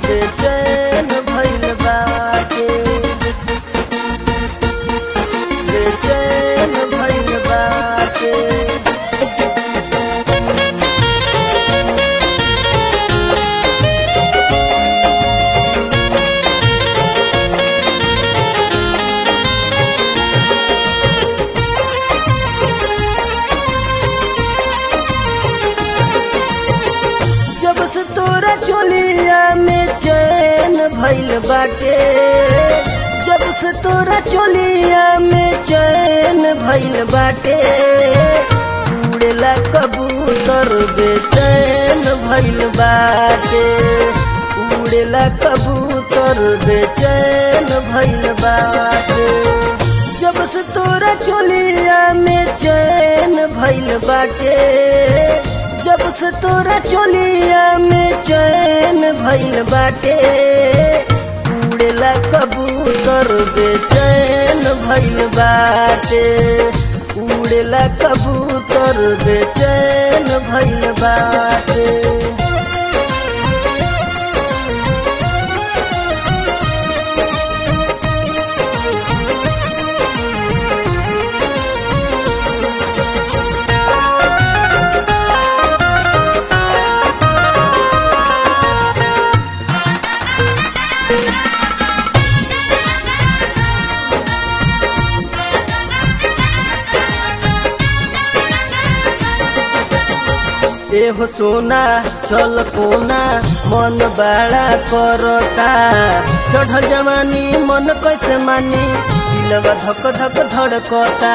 बेचैन भइल बाटे बेचैन भइल बाटे जब से तोरा चोलिया में चैन भइल बाटे जब से तोरा चोलिया में चैन भइल बाटे उड़ेला कबूतर बेचैन भइल बाटे उड़ेला कबूतर बेचैन भइल बाटे जब से तोरा चोलिया में चैन भइल बाटे जब से तोरा चोलिया में चैन भइल बाटे उड़ेला कबूतर बेचैन भइल बाटे उड़ेला कबूतर बेचैन भइल बाटे एहो सोना चल कोना मन बड़ा करता चढ़ल जवानी मन कैसे मानी दिलवा धक धक धड़कता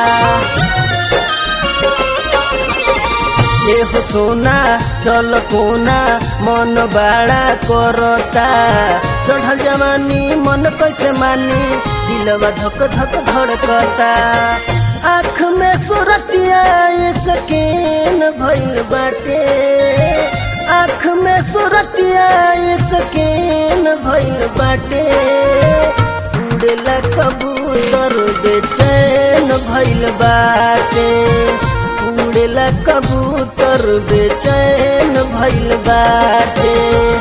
एहो सोना चल कोना मन बड़ा करता चढ़ल जवानी मन कैसे मानी दिलवा धक धक धड़कता आँख में सुरतिया सकीन भइल बाटे आँख में सुरतिया सकीन भइल बाटे उड़ेला कबूतर बेचैन भइल बाटे उड़ेला कबूतर बेचैन भइल बाटे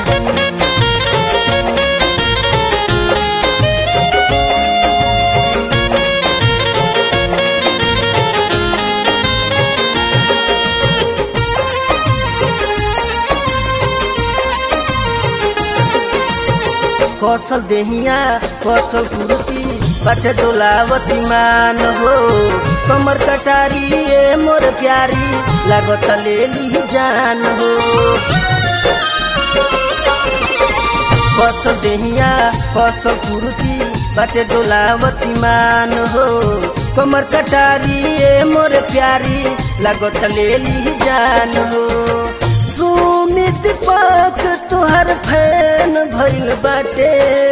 कौशल देहिया कौशल कुर्ती बटे डोलावती मान हो कमर कटारी ए मोर प्यारी लागत ले ली जान हो कौशल देहिया कौशल कुर्ती बटे डोलावती मान हो कमर कटारी ए मोर प्यारी लागत ले ली जान हो सुमित पाक तुहर फैन भइल बाटे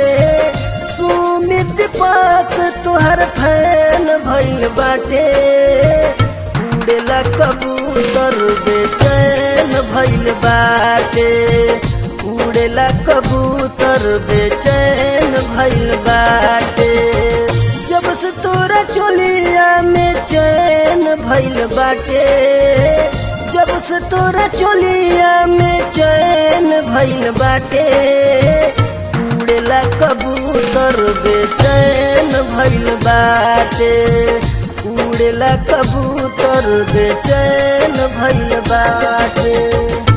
सुमित पाक तुहर फैन भइल बाटे उड़ेला कबूतर बेचैन भइल बाटे उड़ेला कबूतर बेचैन भइल बाटे जब से तोरा चोलिया में चैन भइल बाटे जब से तोरा चोलिया में चैन भइल बाटे उड़ेला कबूतर बेचैन भइल बाटे उड़ेला कबूतर बेचैन भइल बाटे